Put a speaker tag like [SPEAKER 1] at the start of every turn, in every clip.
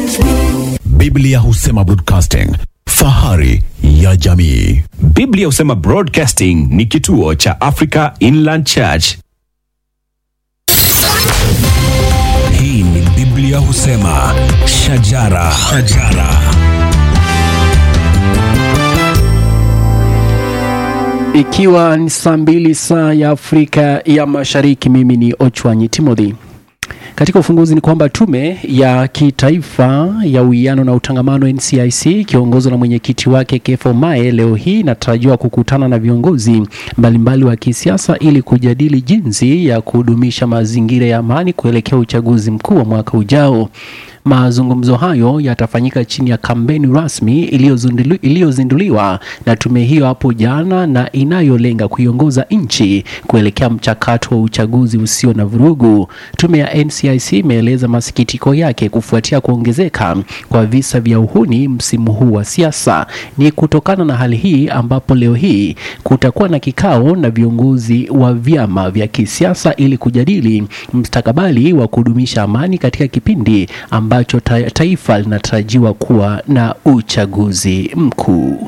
[SPEAKER 1] Biblia husema broadcasting, fahari ya jamii.
[SPEAKER 2] Biblia husema Broadcasting ni kituo cha Africa Inland Church.
[SPEAKER 3] Hii ni Biblia husema shajara, shajara.
[SPEAKER 4] Ikiwa ni saa mbili saa ya Afrika ya Mashariki, mimi ni Ochwanyi Timothy. Katika ufunguzi ni kwamba tume ya kitaifa ya uwiano na utangamano NCIC ikiongozwa na mwenyekiti wake Kefo Mae leo hii inatarajiwa kukutana na viongozi mbalimbali wa kisiasa ili kujadili jinsi ya kudumisha mazingira ya amani kuelekea uchaguzi mkuu wa mwaka ujao. Mazungumzo hayo yatafanyika chini ya kampeni rasmi iliyozindulu- iliyozinduliwa na tume hiyo hapo jana na inayolenga kuiongoza nchi kuelekea mchakato wa uchaguzi usio na vurugu. Tume ya NCIC imeeleza masikitiko yake kufuatia kuongezeka kwa visa vya uhuni msimu huu wa siasa. Ni kutokana na hali hii ambapo leo hii kutakuwa na kikao na viongozi wa vyama vya kisiasa ili kujadili mustakabali wa kudumisha amani katika kipindi ambacho ta taifa linatarajiwa kuwa na uchaguzi mkuu.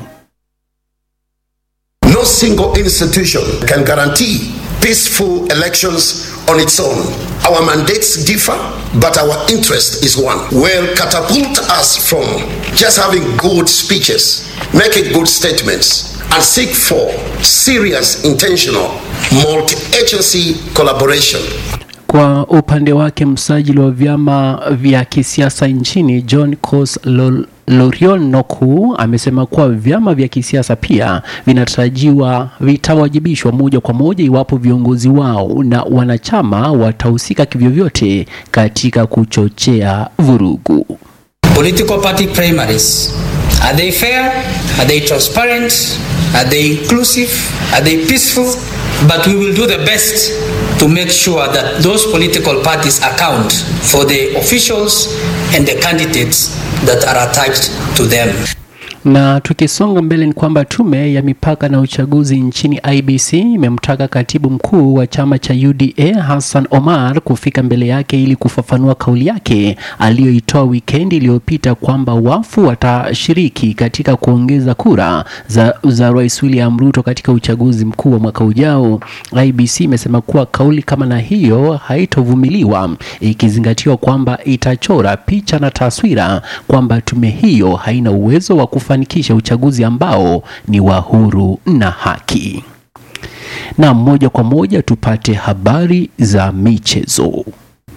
[SPEAKER 5] No single institution can guarantee peaceful elections on its own. Our mandates differ, but our interest is one. Will catapult us from just having good speeches, making good statements, and seek for serious, intentional, multi agency collaboration
[SPEAKER 4] Kwa upande wake msajili wa vyama vya kisiasa nchini John Kos Lol Lorion Noku amesema kuwa vyama vya kisiasa pia vinatarajiwa vitawajibishwa moja kwa moja iwapo viongozi wao na wanachama watahusika kivyovyote katika kuchochea vurugu.
[SPEAKER 6] Political party primaries. Are they fair? Are they transparent? Are they inclusive? Are they peaceful? But we will do the best to make sure that those political parties account for the officials and the candidates that are attached to them.
[SPEAKER 4] Na tukisonga mbele ni kwamba tume ya mipaka na uchaguzi nchini IBC imemtaka katibu mkuu wa chama cha UDA Hassan Omar kufika mbele yake ili kufafanua kauli yake aliyoitoa wikendi iliyopita kwamba wafu watashiriki katika kuongeza kura za, za Rais William Ruto katika uchaguzi mkuu wa mwaka ujao. IBC imesema kuwa kauli kama na hiyo haitovumiliwa ikizingatiwa kwamba itachora picha na taswira kwamba tume hiyo haina uwezo wa kufanikisha uchaguzi ambao ni wa huru na haki. Na moja kwa moja tupate habari za michezo.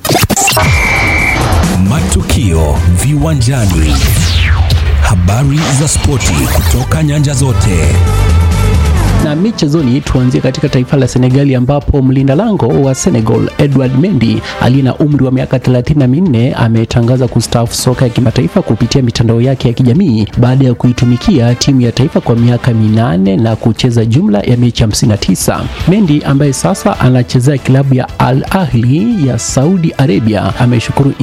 [SPEAKER 3] Matukio viwanjani, habari za spoti kutoka nyanja zote.
[SPEAKER 4] Na michezoni tuanzie katika taifa la Senegali ambapo mlinda lango wa Senegal Edward Mendy aliye na umri wa miaka 34 ametangaza kustaafu soka ya kimataifa kupitia mitandao yake ya kijamii baada ya kuitumikia timu ya taifa kwa miaka minane na kucheza jumla ya mechi 59. Mendy ambaye sasa anachezea klabu ya Al Ahli ya Saudi Arabia ameshukuru